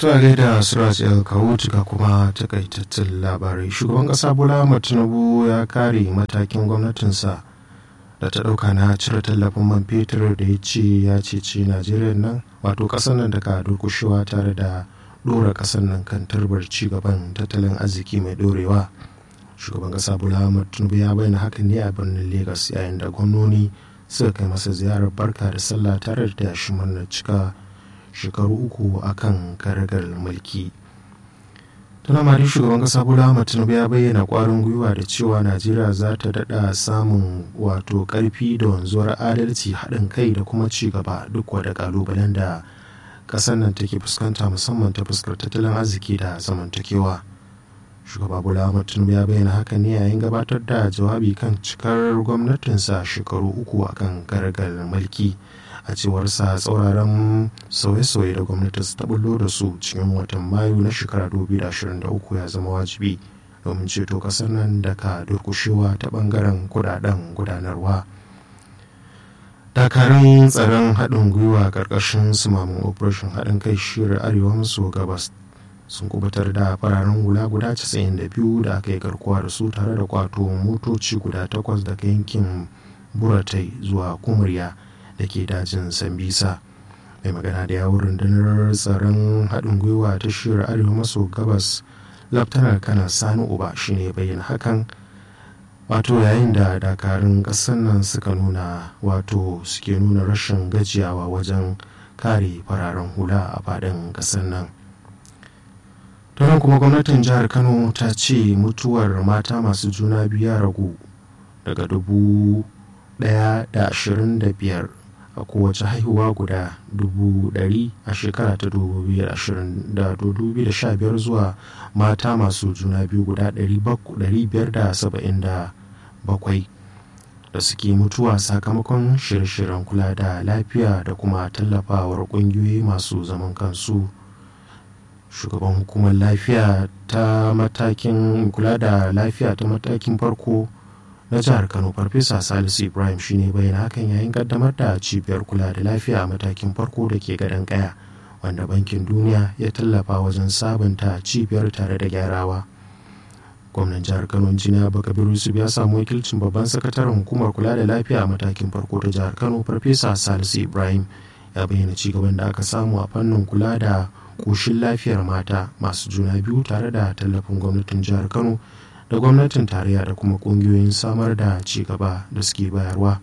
ta gaida suraj el kawutuka kuma takaitattun labarai shugaban kasa bola ahmad tinubu ya kare matakin gwamnatinsa da ta dauka na cire tallafin man fetur da ya ce ya cece najeriya nan wato kasar nan daga durkushewa tare da dora kasar nan kan turbar gaban tattalin arziki mai dorewa shugaban kasa bola ahmad tinubu ya bayyana hakan ne a birnin lagos yayin da gwamnoni suka kai masa ziyarar barka da sallah tare da shi murnar cika shekaru uku a kan karagar mulki tana mari shugaban kasa bola ahmad tinubu ya bayyana kwarin gwiwa da cewa najeriya za ta daɗa samun wato ƙarfi da wanzuwar adalci haɗin kai da kuma ci gaba duk wada ƙalubalen da ƙasar nan take fuskanta musamman ta fuskar tattalin arziki da zamantakewa shugaba bola ahmad tinubu ya bayyana haka ne yayin gabatar da jawabi kan cikar gwamnatinsa shekaru uku akan karagar mulki a cewar sa tsauraran sauye-sauye da gwamnati ta bullo da su cikin watan mayu na shekara 2023 ya zama wajibi domin ceto kasar nan daga durkushewa ta bangaren kudaden gudanarwa dakarun tsaron haɗin gwiwa ƙarƙashin sumamin operation haɗin kai shirin arewa maso gabas sun kubutar da fararen hula guda 92 da aka yi garkuwa da su tare da kwato motoci guda takwas daga yankin buratai zuwa kumurya da ke dajin sambisa mai magana da yawon rundunar tsaron haɗin gwiwa ta shirar arewa maso gabas laftanar kana sani uba shine bayyana hakan wato yayin da dakarun ƙasar nan suka nuna wato suke nuna rashin gajiyawa wajen kare fararen hula a faɗin ƙasar nan tunan kuma gwamnatin jihar kano ta ce mutuwar mata masu juna biyu ya ragu daga dubu ɗaya da ashirin da biyar a kowace haihuwa guda dubu ɗari a shekara ta dubu da sha biyar zuwa mata masu juna biyu guda ɗari biyar da saba'in da bakwai da suke mutuwa sakamakon shirye-shiryen kula da lafiya da kuma tallafawar ƙungiyoyi masu zaman kansu shugaban hukumar lafiya ta matakin kula da lafiya ta matakin farko na jihar kano farfesa salisu ibrahim shine bayyana hakan yayin kaddamar da cibiyar kula da lafiya a matakin farko da ke gadon kaya wanda bankin duniya ya tallafa wajen sabunta cibiyar tare da gyarawa gwamnan jihar kano injiniya bakabiru yusuf ya samu wakilcin babban sakataren hukumar kula da lafiya a matakin farko ta jihar kano farfesa salisu ibrahim ya bayyana cigaban da aka samu a fannin kula da koshin lafiyar mata masu juna biyu tare da tallafin gwamnatin jihar kano da gwamnatin tarayya da kuma kungiyoyin samar da ci gaba da suke bayarwa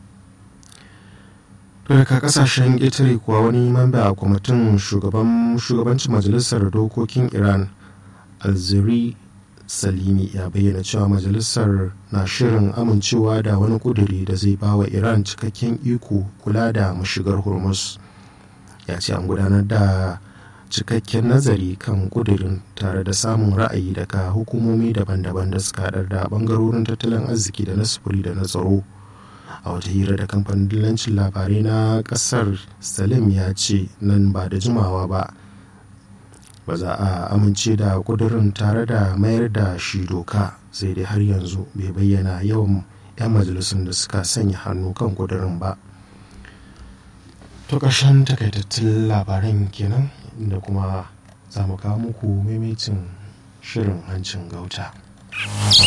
daga kasashen ƙetare kuwa wani mamba a kwamitin shugabancin majalisar dokokin iran alziri salimi ya bayyana cewa majalisar na shirin amincewa da wani kuduri da zai ba wa iran cikakken iko kula da mashigar hormuz ya ce an gudanar da cikakken nazari kan kudirin tare da samun ra'ayi daga hukumomi daban-daban da suka haɗar da bangarorin tattalin arziki da na sufuri da na tsaro a wata hira da kamfanin dillancin labarai na ƙasar salim ya ce nan ba da jimawa ba ba za a amince da kudirin tare da mayar da shi doka sai dai har yanzu bai bayyana yawan 'yan majalisun da suka sanya hannu kan kudirin ba to ƙarshen takaitattun labaran kenan da kuma za mu kawo muku maimaitin shirin hancin gauta.